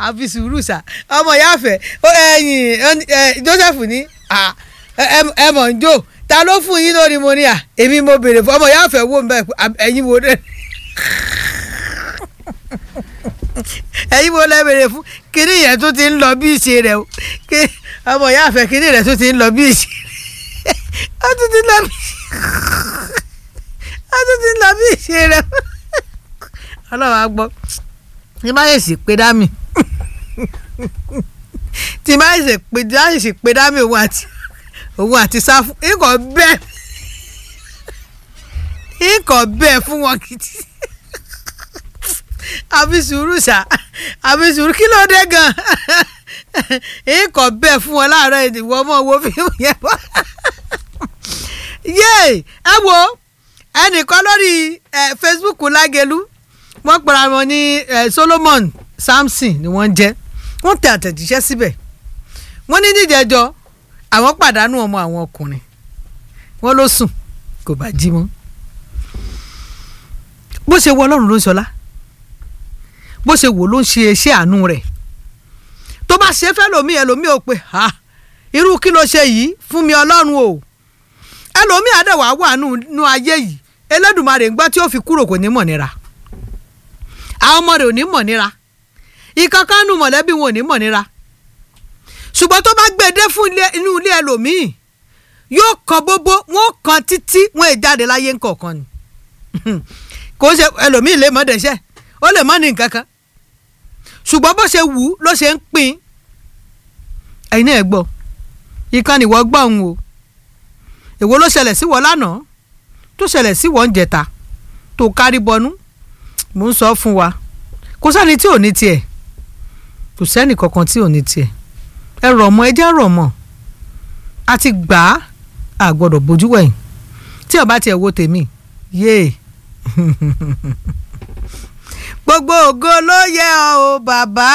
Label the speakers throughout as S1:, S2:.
S1: àfi sùúrù sà ọmọ yáfẹ́ ẹ̀yìn Joseph ní ẹ mọ̀ ń jò ta ló fún yín lórí mo ní à èmi mo béèrè fún ọmọ yáfẹ́ wò ń bẹ̀ ẹ̀yin wo dẹ̀ ẹ̀yin wo lẹ́ béèrè fún kíní yẹn tó ti ń lọ bí ìṣe rẹ̀ o ọmọ yáfẹ́ kíní rẹ̀ tó ti ń lọ bí ìṣe ó tún ti lọ bí ó tún ti lọ bí ìṣe rẹ̀ ọlọ́run á gbọ́ tí má yẹ̀ sì pé dámì tí má yẹ̀ sì pé dámì sì pé dámì òun àti òun àti sáfù ikọ̀ bẹ́ẹ̀ ikọ̀ bẹ́ẹ̀ fún wọn kìtì àfi sùúrù ṣá àfi sùúrù kí ló dé gan ikọ̀ bẹ́ẹ̀ fún wọn láàárọ̀ ìdìbò ọmọ wo fíìmù yẹn bọ́ yéè ẹ wo ẹnìkan lórí Facebook lágẹ̀lú wọ́n pera wọn ní Solomon Samson ni wọ́n jẹ́ wọ́n tẹ àtẹ̀jíṣẹ́ síbẹ̀ wọ́n ní níjẹ̀jọ́ àwọn pàdánù ọmọ àwọn ọkùnrin wọ́n ló sùn kò bá jí mọ́ bó ṣe wọ Ọlọ́run ló ń ṣọlá bó ṣe wò ló ń ṣe iṣẹ́ àánú rẹ̀ tó bá ṣe fẹ́ lómi ẹlòmí ò pé ha irú kí ló ṣe yìí fún mi Ọlọ́run o ẹlòmí àdẹ̀wà wà nù ayé yìí Elédùmarè ń gbọ́ tí ó fi kúrò kò ní mọ̀ nira àwọn ọmọ rẹ̀ ò ní mọ̀ nira ìkankan nu mọ̀lẹ́bí wọn ò ní mọ̀ nira ṣùgbọ́n tó bá gbé dé fún inú ilé ẹlòmíì yóò kan bóbó wọn kan títí wọn è jáde láyé ńkọ̀ọ̀kan ni kò ṣe ẹlòmíì lè mọ̀ dẹ́ṣẹ̀ ó lè mọ̀ ní nǹkan kan ṣùgbọ́n bó ṣe wù ú ló ṣe ń pín ẹ̀yin náà gbọ́ ìkan nìwọ gbọ́ òun o èwo ló ṣẹlẹ̀ sí wọ lánàá tó ṣẹlẹ̀ sí wọ ń jẹta tó kárí bọnú mo ń sọ fún wa kò sẹ́ni tí ò ní tiẹ̀ kò sẹ́ni kankan tí ò ní tiẹ̀ ẹ rọ̀ mọ́ ẹ jẹ́ rọ̀ mọ́ a ti gbà á a gbọ́dọ̀ bójú wẹ̀yìn tí ọba tiẹ̀ wo tèmi yéè gbogbo ògo ló yẹ ọ́ o bàbá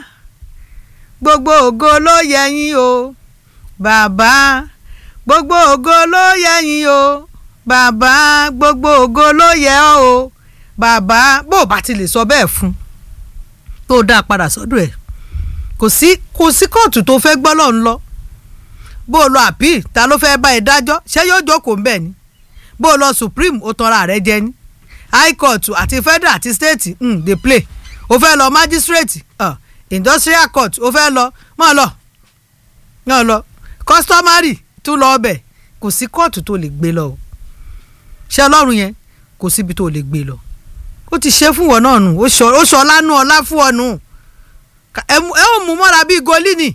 S1: gbogbo ògo ló yẹ yín o bàbá gbogbo ògo ló yẹ yín o bàbá gbogbo ògo ló yẹ ọ́ o bàbá bó o bá ti lè sọ bẹ́ẹ̀ fún tó dáa padà sọ́dọ̀ ẹ̀ kò sí kò sí kóòtù tó fẹ́ gbọ́ lọ́n lọ bó o lọ àpíl ta ló fẹ́ bá ẹ dájọ́ ṣé yóò jókòó ńbẹ̀ ni bó o lọ supreme ó tanra rẹ jẹ ni high court àti federal àti state mm, dey play o fẹ́ lọ magistrate uh, industrial court o fẹ́ lọ mọ́ lọ mọ́ lọ customary tún lọ ọbẹ̀ kò sí kóòtù tó lè gbé lọ o ṣé ọlọ́run yẹn kò síbi tó lè gbé lọ ó ti ṣe fún wọn náà nù ó sọ ọlá nù ọlá fún ọ nù ẹ ò mú mọ́ra bíi golini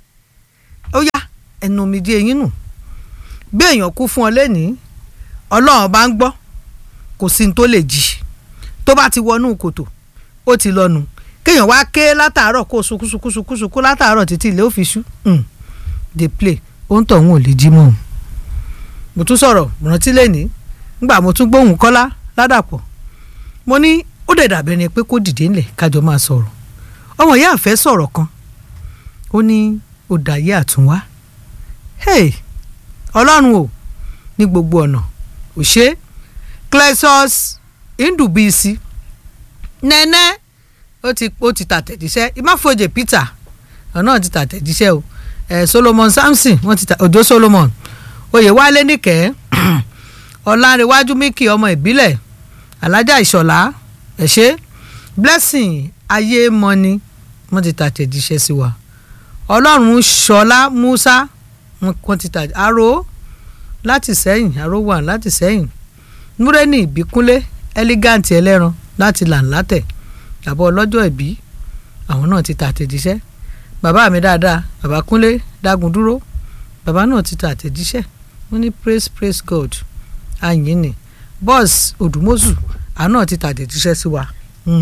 S1: ó yá ẹnu mi di eyín nù bí èèyàn kú fún ọ lẹ́nìí ọlọ́run bá ń gbọ́ kò sí ní tó lè jì tó bá ti wọnú kòtò ó ti lọ nù kéèyàn wá ké látàárọ̀ kó sunkúnsunkúnsunkú látàárọ̀ títí ilé ó fi ṣú dey play ó ń tọ̀hún ò lè jí mọ́ mo tún sọ̀rọ̀ rántí lẹ́nìí ngbà mo tún gbóhùn kọ́lá ládàpọ̀ mo ní ó dẹ̀ dàbẹ̀ ni pé kó dìde ńlẹ̀ kájọ máa sọ̀rọ̀ ọmọ ìyá àfẹ́ sọ̀rọ̀ kan ó ní ó dàyé àtúnwá hey ọlọ́run o ní gbogbo ọ̀nà ò ṣe clesus ndubisi nẹ́nẹ́ ó ti ó ti tàtẹ̀jíṣẹ́ ìmáfojè peter ọ̀nà ti tàtẹ̀jíṣẹ́ o eh, solomon samson wọ́n ti ta òjò solomon oyèwálé nìkẹ́ ọ̀làǹrẹ̀wájú míkì ọmọ ìbílẹ̀ alájà ìṣọ̀lá ẹ̀ṣẹ́ blessing ayé mọ́ni wọ́n ti tàtẹ̀jíṣẹ́ sí wa ọlọ́run ṣọlá musa wọ́n ti tà aró láti sẹ́yìn aró wà láti sẹ́yìn múrẹ́nì ìbíkúnlé elegant ẹlẹ́ran láti làǹlátẹ̀ àbọ̀ ọlọ́jọ́ ìbí àwọn náà ti tàtẹ̀jíṣẹ́ bàbá mi dáadáa bàbá kúnlé dágun dúró bàbá náà ti tàtẹ̀jíṣẹ́ wọ́n ní praise praise god ayin ni bọ́ọ̀s odùmọ́sù àwọn náà ti tàtẹ̀jíṣẹ́ sí wa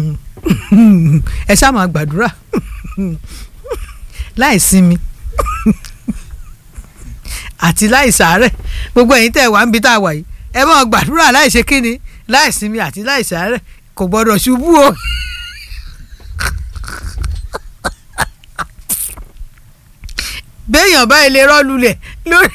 S1: ẹ ṣáà máa gbàdúrà láì sinmi àti láì sàárẹ̀ gbogbo ẹ̀yin tẹ́ wà ń bi tá a wà yìí ẹ máa gbàdúrà láì ṣe kíni láì sinmi àti láì sàárẹ̀ kò gbọ́dọ̀ ṣubú o. béèyàn báyìí lè rọ́ lulẹ̀ lórí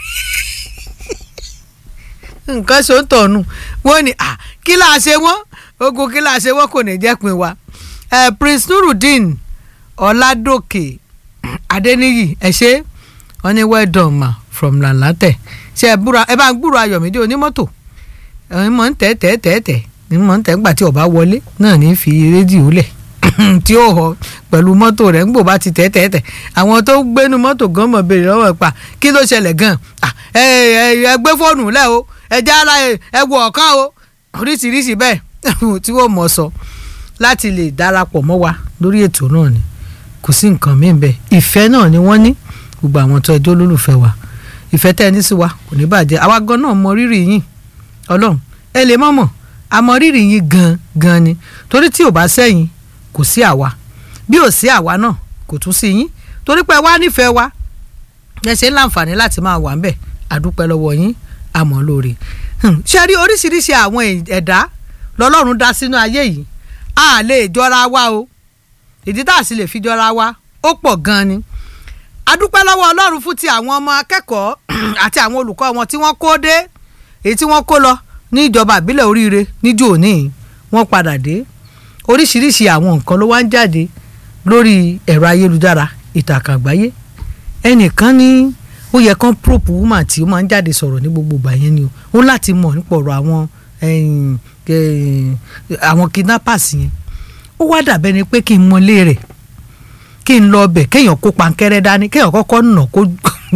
S1: nǹkan ṣó ń tọ̀nù wọ́n ní kí láà ṣe wọ́n ogun kí láà ṣe wọ́n kò ní jẹ́ pin wa Prince Nurudeen ọládòkè adéníyì ẹ ṣe wọn ní well done ma from lanlatẹ ṣe ẹ búra ẹ bá ń gbúrò ayọ̀mídé onímọ́tò ẹ mọ̀ ń tẹ́ tẹ́ tẹ́ tẹ́ ní mọ̀ ń tẹ́ gbà tí ọba wọlé náà ní fi rédíò lẹ̀ tí ó họ pẹ̀lú mọ́tò rẹ̀ ńgbò bá ti tẹ́ tẹ́ tẹ́ àwọn tó gbénu mọ́tò gan mọ̀ béèrè lọ́wọ́ pa kí ló ṣẹlẹ̀ gan ẹ ẹ gbé fóònù lẹ̀ o ẹ já ara ẹ wọ ọ̀kan o oríṣiríṣi bẹ́ẹ̀ tí wọ́n mọ̀ sọ láti lè darapọ̀ mọ́ wa lórí ètò náà ni kò sí nǹkan míì bẹ́ẹ̀ ìfẹ́ náà ni wọ́n ní gbogbo àwọn tó ẹjọ́ olólùfẹ́ wa ìfẹ́ tẹ́ ẹ ní sí wa kò ní bàjẹ́ àwa gan náà mọ rírì yín ọlọ́run ẹ lè mọ̀ mọ̀ a mọ rírì yín gan gan ni torí tí ò bá sẹ́yìn kò sí àwa bí ò sí àwa náà kò tún sí yín torí pé wá nífẹ̀ẹ́ wa ẹ ṣe ń láǹfààní láti máa wà ń bẹ̀ àdúpẹ́ lọ́wọ́ yín àmọ́ lóore ṣe rí oríṣiríṣi àwọn ẹ̀dá lọ́lọ́run dá sínú ayé yìí a lè jọra wa o ìdí tá a sì lè fi jọra wa ó pọ̀ gan ni adúpẹ́ lọ́wọ́ ọlọ́run fún ti àwọn ọmọ akẹ́kọ̀ọ́ àti àwọn olùkọ́ wọn tí wọ́n kó dé èyí tí wọ́n kó lọ ní ìjọba ìbílẹ̀ oríire níjó òní wọ́n padà dé oríṣiríṣi àwọn nǹkan ló wá ń jáde lórí ẹ̀rọ ayélujára ìtàkùn àgbáyé ẹnìkan ní ó yẹ kán probe woman tí ó máa ń jáde sọ̀rọ̀ ní gbogbo ìgbà yẹn ni o ó láti mọ̀ nípa ọ̀rọ̀ àwọn àwọn kidnappers yẹn ó wá dàbẹ́ ni pé kí n mọlé rẹ̀ kí n lọ ọbẹ̀ kéèyàn kó pankẹ́rẹ́ dání kéèyàn kọ́kọ́ nà kó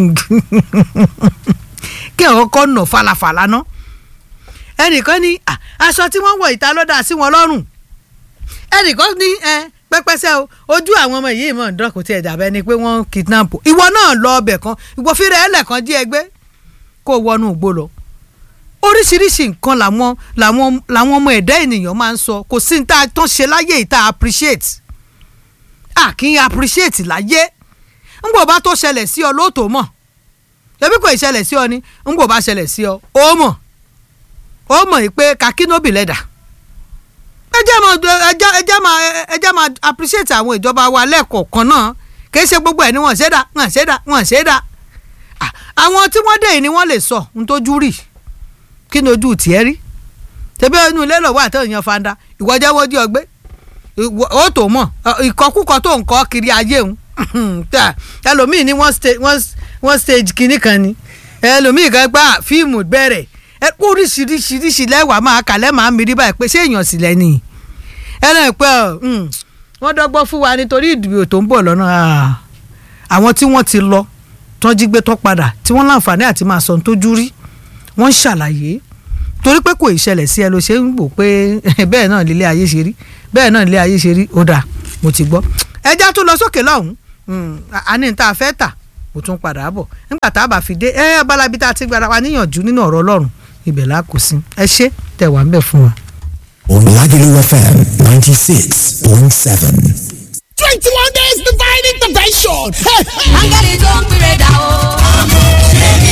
S1: kéèyàn kọ́kọ́ nà falafala ná ẹnìkan ní aṣọ tí wọ́n wọ̀ ìta ló dà sí wọn lọ́rùn ẹnìkan ní pẹ́pẹ́sẹ́ o ojú àwọn ọmọ yìí mọ̀ ń dán kò tiẹ̀ dàbẹ́ ni pé wọ́n kidnap ìwọ náà lọ ọbẹ̀ kan ìwọ fíra ẹlẹ́kan jí ẹgbẹ́ kó wọnú igbó lọ oríṣiríṣi nǹkan làwọn làwọn làwọn ọmọ ẹ̀dá ènìyàn máa ń sọ kò sí ní tá a tán ṣe láyé ìta appreciate à kì í appreciate láyé ńgbò bá tó ṣẹlẹ̀ sí ọ lóòótọ́ mọ̀ ẹbí kò ìṣẹlẹ̀ sí ọ ni ńgbò bá ṣẹlẹ̀ sí ọ ó mọ̀ ó mọ̀ yìí pé kakínóbì lẹ́dà ẹ jẹ́ máa ẹ jẹ́ máa ẹ jẹ́ máa appreciate àwọn ìjọba wa lẹ́ẹ̀kọ̀ọ̀kan náà kì í ṣe gbogbo ẹ̀ ni wọ́n ṣe dá wọ́n ṣe dá wọ́n ṣe dá àwọn tí wọ́n dé yìí ni wọ́n lè sọ ohun tójú rí kí ni ojú tiẹ̀ rí tẹ́bí inú ilé lọ́wọ́ àtẹ̀yìn fanda ìwọ jẹ́ wọ́n jí ọgbẹ́ ó tó mọ̀ ìkọkúkọ tó ń kọ́ kiri ayé òun ẹlòmíì ni wọ́n stage kínní kan ni ẹlòmíì kan gbá fíìmù bẹ̀rẹ̀ ẹ kó oríṣiríṣiríṣi lẹ́wàá máa kàlẹ́ máa mi rí báyìí pé ṣé èèyàn sì lẹ́ni ẹ náà pé wọ́n dọ́gbọ́n fún wa nítorí ìdìbò tó ń bọ̀ lọ́nà àwọn tí wọ́n ti lọ tán jí gbé tán padà tí wọ́n láǹfààní àti máa sọ tójú rí wọ́n ń ṣàlàyé torí pé kò ìṣẹ̀lẹ̀ sí ẹ ló ṣe ń wò pé bẹ́ẹ̀ náà lílé ayé ṣe rí bẹ́ẹ̀ náà lílé ayé ṣe rí ó dáa mo ti gbọ́ ẹja tó lọ sókè lọ́hùn-ún àní tá a fẹ́ tà kò tún padà bọ̀ nígbà tá a bá fi dé ẹ abalabi tá a ti gbára wa níyànjú nínú ọ̀rọ̀ ọlọ́run ibẹ̀ la kù sí ẹ ṣé tẹ̀ wá ń bẹ̀ fún wa.
S2: Oladilu FM ninety six point seven.
S3: twenty one days divine intervention.
S4: áńgẹ́lì tó ń pèrè dà o.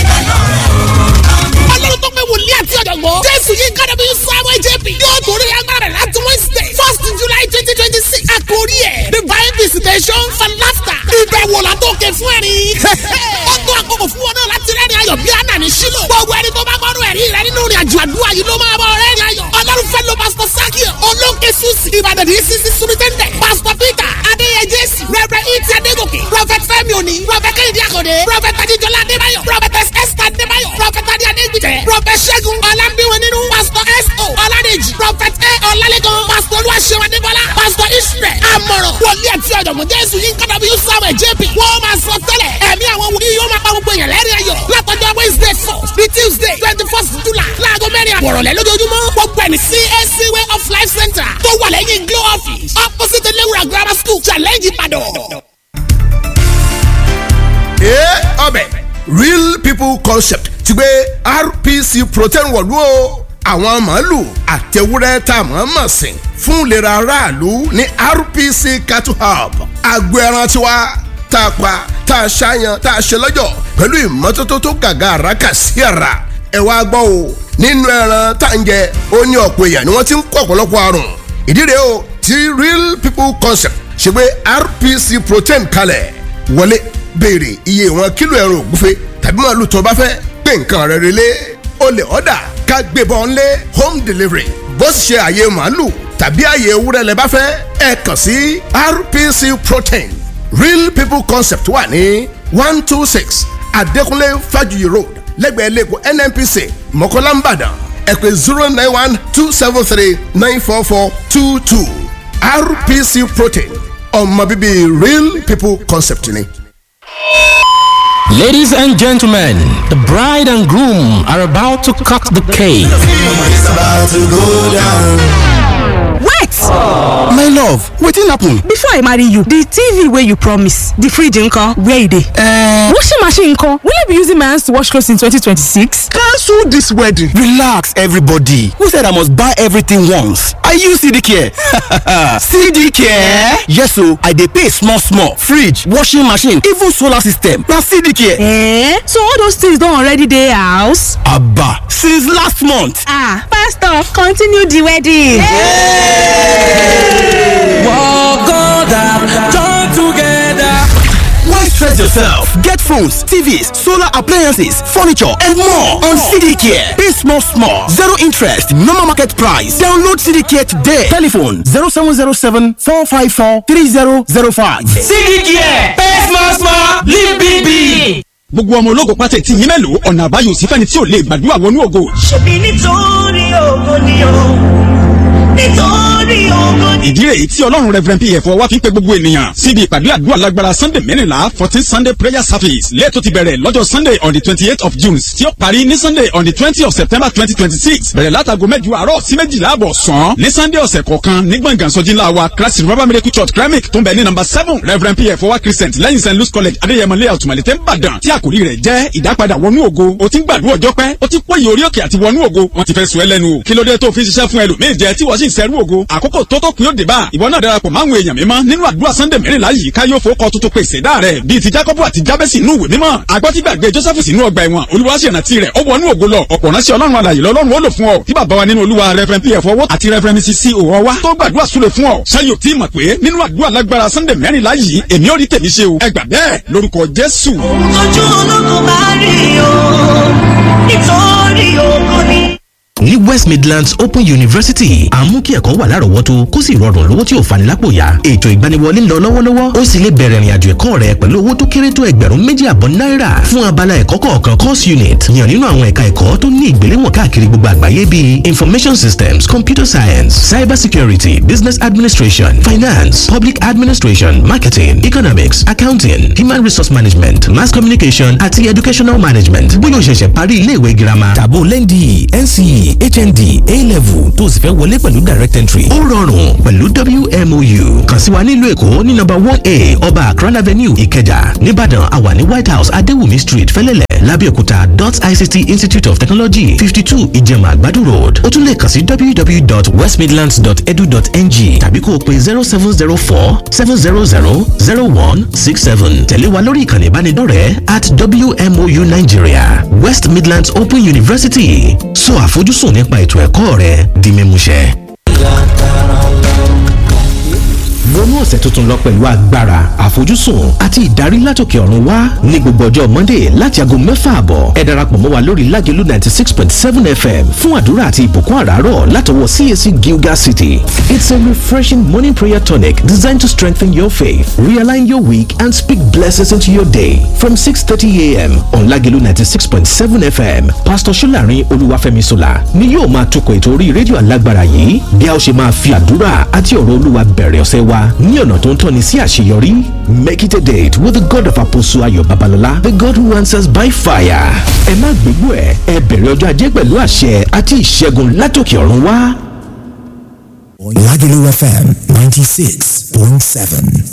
S3: ọlọ́run tó pé wòlíì àti ọ̀jọ̀gbọ́n. jésù yìí kára bí samuel jp. yóò torí agbára rẹ̀ láti wednesday first july twenty twenty six. àkórí ẹ̀ divine visitation for laughter. ìbẹ̀wò látòkè fún ẹ̀rín. ó tó àkókò fún wọn náà láti rẹ́rìn ayọ̀ bí àná ní sílò. gbogbo ẹni tó bá gbọ́dọ̀ ẹ̀rí rẹ nínú ìrìn àjò àdúrà yìí ló máa bọ̀ rẹ́rìn ayọ̀. ọlọ́run fẹ́ lo pastor sakio olóńkè susi ìbàdàn ní sisi sumitẹ́ndẹ̀ pastor peter adéyẹ jésù rẹ̀rẹ̀ ìtì adégòkè prophet fẹ́mi òní prophet kẹ́hìndé àkọ́dé prophet adéjọlá adébáyọ̀ prophet esther adébáyọ̀ prophet adé adégbìtẹ̀ prophet ṣẹ́gun ọlámbíwọ̀n nínú pastor s.o. ọládèjì prophet a ọlálẹ́gàn pastor olúwaṣẹ́wọ̀n adébọ́lá pastor israel amọ̀ràn wòlíì àti ọ̀jọ̀gbọ́n jésù yìí kọ́dọ̀ bí samuel jp wọ́n máa sọ tẹ́lẹ̀ ẹ̀mí àwọn wòlíì yóò máa pa gbogbo èèyàn lẹ́rìn ayọ̀ látọjọ́ wednesday first ní tuesday twenty first july láago mẹ́rin àbọ̀rọ̀lẹ́ lójoojúmọ́ gbogbo ẹni cac way of life center tó wà lẹ́yìn glow office opposite elewura grammar school challenge ìbàdàn.
S5: ee ọbẹ̀ real people concept ti gbé rpc protein wọ̀lú o àwọn màálù àtẹwúrẹ́ tá a mọ̀ mọ̀ sìn fún ìlera aráàlú ní rpc cattle hub agbo ẹran tiwa tá a pa tá a ṣàyàn tá a ṣe lọ́jọ̀ pẹ̀lú ìmọ́tótó tó gàgà àràkà sí ara ẹ wá gbọ́ o nínú ẹran tá à ń jẹ ó ní ọ̀pọ̀ èèyàn ni wọ́n ti ń kó ọ̀pọ̀lọpọ̀ àrùn ìdí rèé o ti real people concept ṣe gbé rpc protein kalẹ̀ wọlé béèrè iye ìwọ̀n kílò ẹran ògúnfe tàbí màálù tó o bá fẹ́ pé nǹkan rẹ̀ relé o lè ọ̀dà ká gbébọn lé home delivery bó sì ṣe àyè màálù tàbí àyè ewúrẹ́ lẹ bá fẹ́ ẹ kàn sí RPC Protein Real People Concept wà ní one two six Adékúnlé Fájuyì Road lẹ́gbẹ̀ẹ́ lẹ́kọ̀ọ́ NNPC Mọ̀kọ́lá Ìbàdàn ẹ pè zero nine one two seven three nine four four two two RPC Protein ọmọ bíbí Real People Concept ni.
S6: Ladies and gentlemen, the bride and groom are about to cut the cake.
S7: wait
S2: my love wetin happen.
S7: before i marry you the tv wey you promise the fridge nko where e dey.
S2: Uh,
S7: washing machine nko will i be using my hands to wash clothes in 2026.
S2: cancel this wedding. relax everybody who said i must buy everything once i use cd care cd care yes o i dey pay small small fridge washing machine even solar system na cd care.
S7: Eh? so all those things don already dey house.
S2: aba since last month.
S7: ah pastor continue the wedding.
S2: Why stress yourself? Get phones, TVs, solar appliances, furniture, and more on CD Care. Pay small, small, zero interest, normal market price. Download CD Care today. Telephone 0707 454 3005.
S6: CD Care, pay small small, live big big.
S8: gbogbo ọmọ ológo pátá tí yín mélòó ọ̀nà àbáyọ sí fẹ́ni tí ò lè gbàdúrà wọnú ògo.
S9: ṣebí nítorí ògo ni o nítorí ògo ni.
S8: ìdí rèé tí ọlọ́run reverend pf wá fi ń pe gbogbo ènìyàn síbi ìpàdé àdúrà lágbára sunday mẹ́rìnlá fourteen sunday prayer service lẹ́ẹ̀tọ́ ti bẹ̀rẹ̀ lọ́jọ́ sunday on the twenty eight of june tí ó parí ní sunday on the twenty of september twenty twenty six bẹ̀rẹ̀ látago mẹ́jọ àárọ̀ sí méjìlá àbọ̀ sàn ní sunday ọ̀sẹ̀ kọ̀ọ̀kan ní gbọ̀ngàn sọ́jí ńlá wa christ revival miracle church kremik tó ń bẹ ní number seven reverend pf wá christian lẹ́yìn st louis college adéyẹmọ layout malete nìbàdàn tí àkòrí rẹ̀ jẹ́ ìdápadà wọnú ògo o ti ń gbàdúrà ọjọ́ pẹ́ o ti pòyì orí òkè àti wọnú ògo wọ́n ti fẹ́ sùn ẹ́ lẹ́nu o kí ló dé tó fi ń ṣiṣẹ́ fún ẹlòmíì jẹ tí wọ́n sì ń sẹ́rú ògo àkókò tó tó kún yóò dé bá ìwọ náà darapọ̀ máwọn èèyàn mímọ́ nínú àdúrà sunday mẹ́rìnlá yìí ká yóò fowó kọ tuntun pé ìṣẹ̀dá rẹ̀ bíi ti jacob àti jabesi inú ìwé mímọ́ agbọ́tígbàgbé joseph sínú ọgbà ẹ̀wọ̀n olùwàṣẹ̀rántí rẹ̀ ó wọnú ògo lọ ọ̀pọ̀ ránṣẹ́ ọlọ́run alàyè lọ́lọ́run ó lò fún ọ tí bàbá wa nínú olúwa reverend pf ọwọ́ àti reverend mrs c òwò wa tó gbàdúrà súre fún ọ ṣáyò tí mọ̀ pé nínú àdúrà lágbára sunday mẹ́rìnlá yìí èmi ò rí tèmi ṣe o ẹ gbà bẹ́ẹ̀ lórúkọ jésù.
S9: ojú ológun bá rí o nítorí ògo ni.
S6: ní west midlands open university à ń mú kí ẹ̀kọ́ wà lárọ̀ọ́wọ́tó kó sì rọrùn lówó tí ò fani lápò yá ètò ìgbaniwọlé ń lọ lọ́wọ́lọ́wọ́ ó sì lè bẹ̀rẹ̀ ìrìnàjò ẹ̀kọ́ rẹ pẹ̀lú owó tó kéré tó ẹgbẹ̀rún méjì àbọ̀ náírà fún abala ẹ̀kọ́ kọ̀ọ̀kan course unit yàn nínú àwọn ẹ̀ka ẹ̀kọ́ tó ní ìgbéléwọ̀n káàkiri gbogbo àgbáyé bíi information systems computer science cyber security business administration finance public administration marketing economics accounting human resource management mass communication àti educational management bóyá o ṣẹ̀ṣẹ̀ parí iléèwé girama tàbó lẹ́ndì nce hnd a-level tó o sì fẹ́ wọlé pẹ̀lú direct entry ó rọrùn pẹ̀lú wmou kàn sí wa nílùú èkó ní nọ́mbà one a ọba akran avenue ìkẹjà nìbàdàn àwa ní white house adéwùmí street fẹ́lẹ́lẹ̀ lábẹ́òkúta dot ict institute of technology fifty two ìjẹ̀mà àgbàdo road ó tún lè kàn sí www.westmidlands.edu.ng tàbí kó o pe zero seven zero four seven zero zero zero one six seven tẹ̀lé wa lórí ìkànnì ìbánidọ́rẹ̀ẹ́ at wmou nigeria west midlands open university sọ àfojúsùn nípa ètò ẹ̀kọ́ rẹ di mímúṣẹ. wọnú ọ̀sẹ̀ tuntun lọ pẹ̀lú agbára àfojúsùn àti ìdarí látòkè ọ̀run wá ní gbogbo ọjọ́ monday láti aago mẹ́fà àbọ̀ ẹ darapọ̀ mọ́ wa lórí lágẹ̀lú ninety six point seven fm fún àdúrà àti ìbùkún àràárọ̀ látọwọ́ cac gilgal city it's a refreshing morning prayer tonic designed to strengthen your faith realign your week and speak blessings into your day from six thirty a.m. on lágẹ̀lú ninety six point seven fm pastor solarin olúwàfẹ́mi sola ni yóò máa tukọ̀ ètò orí rédíò alágbára yìí bí a ó ṣe máa fi àdúrà àti ọ̀rọ̀ olúwa bẹ̀rẹ̀ ọ̀sẹ̀ wa ní ọ̀nà tó ń tọ́ni sí àṣeyọrí make it a date with the god of apostle ayọ̀ babalọ́lá the god who answers by fire ẹ má gbégbó ẹ ẹ bẹ̀rẹ̀ ọjọ́ ajé pẹ̀lú àṣẹ àti ìṣẹ́gun látòkè ọ̀run wá.
S2: Lagelu FM 96.7.